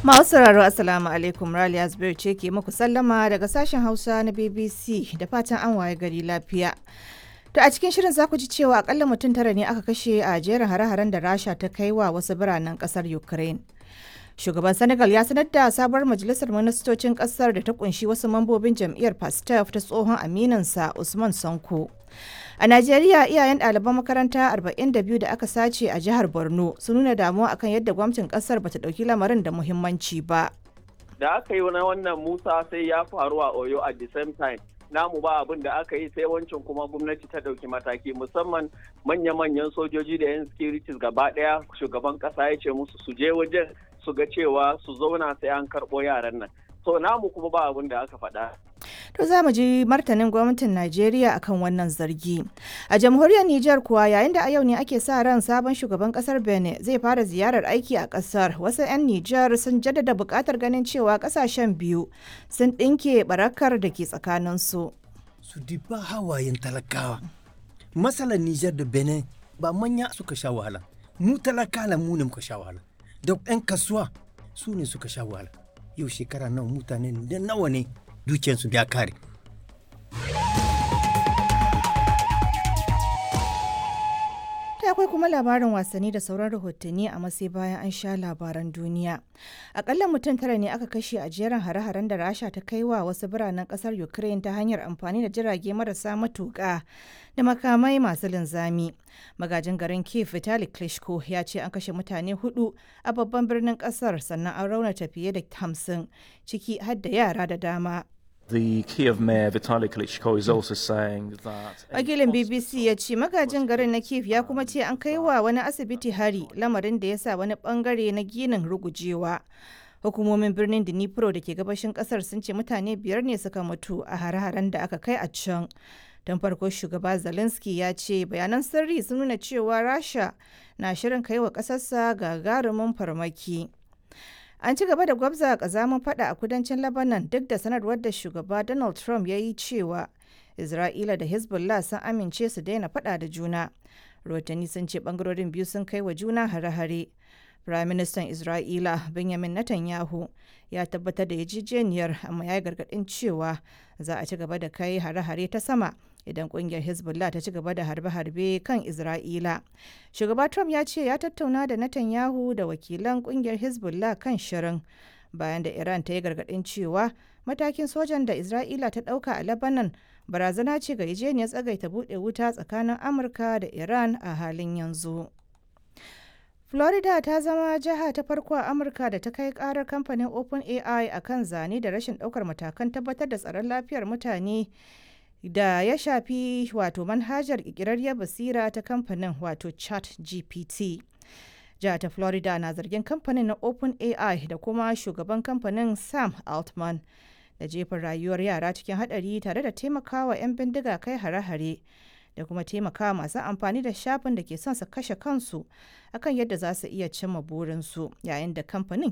Masu sauraro Assalamu alaikum Raliya Zubairu ce ke muku sallama daga sashen Hausa na BBC da fatan an waye gari lafiya. To a cikin shirin za ku ji cewa akalla mutum tara ne aka kashe a jerin hare-haren da Rasha ta kai wa wasu biranen kasar Ukraine. Shugaban Senegal ya sanar da sabuwar majalisar ministocin kasar da ta kunshi wasu mambobin jam'iyyar Pastef ta tsohon aminansa Usman Sanko. A Najeriya iyayen ɗaliban makaranta 42 da aka sace a jihar Borno sun nuna damuwa akan yadda gwamnatin ƙasar bata ɗauki lamarin da muhimmanci ba. Da aka yi na wannan Musa sai ya faru a Oyo at the same time. Namu ba abin da aka yi sai wancan kuma gwamnati ta ɗauki mataki musamman manya-manyan sojoji da 'yan securities gaba ɗaya shugaban ƙasa ya ce musu su je wajen su ga cewa su zauna sai an karɓo yaran nan. So namu kuma ba abin da aka faɗa. To za mu ji martanin gwamnatin Najeriya akan wannan zargi. A jamhuriyar Nijar kuwa yayin da a yau ne ake sa ran sabon shugaban kasar Benin zai fara ziyarar aiki a kasar. Wasu 'yan Nijar sun jaddada buƙatar ganin cewa kasashen biyu sun ɗinke barakar da ke tsakaninsu. Su diba hawayen talakawa. Matsalar Nijar da Benin ba manya suka sha wahala. Mu talakala mu ne muka sha wahala. Da 'yan kasuwa su ne suka sha wahala. Yau shekara nawa mutane da nawa ne dukiyarsu ya kare. Ta akwai kuma labarin wasanni da sauran rahotanni a masai bayan an sha labaran duniya. Akalla mutum tara ne aka kashe a jerin hare-haren da Rasha ta kai wa wasu biranen kasar Ukraine ta hanyar amfani da jirage marasa matuƙa da makamai masu linzami. Magajin garin Kiev Vitali Klitschko ya ce an kashe mutane hudu a babban birnin kasar sannan an raunata fiye da hamsin ciki har da yara da dama. The Kiev mayor Vitaly Klitschko is also saying that Wakilin BBC ya ce magajin garin na Kiev ya kuma ce an kai wa wani asibiti hari lamarin da ya sa wani bangare na ginin rugujewa. Hukumomin birnin Dnipro da ke gabashin kasar sun ce mutane biyar ne suka mutu a hare-haren da aka kai a can. Don farko shugaba Zelensky ya ce bayanan sirri sun nuna cewa Rasha na shirin kai wa ƙasarsa gagarumin farmaki. An ci gaba da gwabza kazamin fada a kudancin Lebanon duk da sanarwar da shugaba Donald Trump ya yi cewa Isra'ila da Hezbollah sun amince su daina fada da juna. Rotani sun ce bangarorin biyu sun kai wa juna hare-hare. Prime Minister Isra'ila Benjamin Netanyahu ya tabbatar da yarjejeniyar amma ya yi gargadin cewa za a ci gaba da kai hare-hare ta sama idan kungiyar Hezbollah ta ci gaba da harbe-harbe kan Isra'ila. Shugaba Trump ya ce ya tattauna da Netanyahu da wakilan kungiyar Hezbollah kan shirin bayan da Iran ta yi gargadin cewa matakin sojan da Isra'ila ta ɗauka a Lebanon barazana ce ga yarjejeniyar tsagaita buɗe wuta tsakanin Amurka da Iran a halin yanzu. Florida ta zama jiha ta farko a Amurka da ta kai karar kamfanin OpenAI a kan zane da rashin ɗaukar matakan tabbatar da tsaron lafiyar mutane da ya shafi wato manhajar ƙirƙirarriyar basira ta kamfanin wato chat gpt jihar ta florida na zargin kamfanin na openai da kuma shugaban kamfanin sam altman da jefin rayuwar yara cikin hadari tare da taimakawa 'yan bindiga kai hare-hare da kuma taimakawa masu amfani da shafin da ke son su kashe kansu akan yadda za su iya cimma burinsu yayin da kamfanin